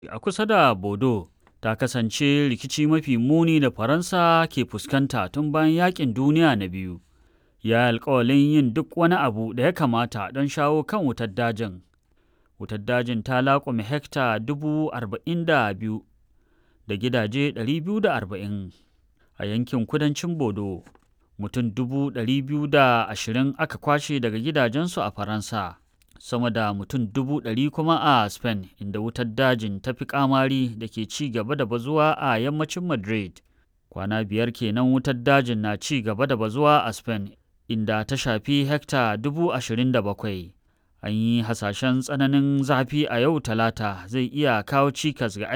a kusa da Bordeaux ta kasance rikici mafi muni da Faransa ke fuskanta tun bayan Yaƙin Duniya na Biyu. Ya yi alƙawalin yin duk wani abu da ya kamata don shawo kan wutar dajin. Wutar dajin ta laƙume hekta dubu arba'in da biyu da gidaje ɗari biyu da arba'in a yankin kudancin Bordeaux. Mutum dubu ɗari biyu da ashirin aka kwashe daga gidajensu a Faransa. sama da mutum dubu ɗari kuma a Spain inda wutar dajin ta fi kamari da ke ci gaba da bazuwa a yammacin Madrid. Kwana biyar kenan wutar dajin na ci gaba da bazuwa a Spain inda ta shafi hekta dubu ashirin da bakwai. An yi hasashen tsananin zafi a yau talata zai iya kawo cikas ga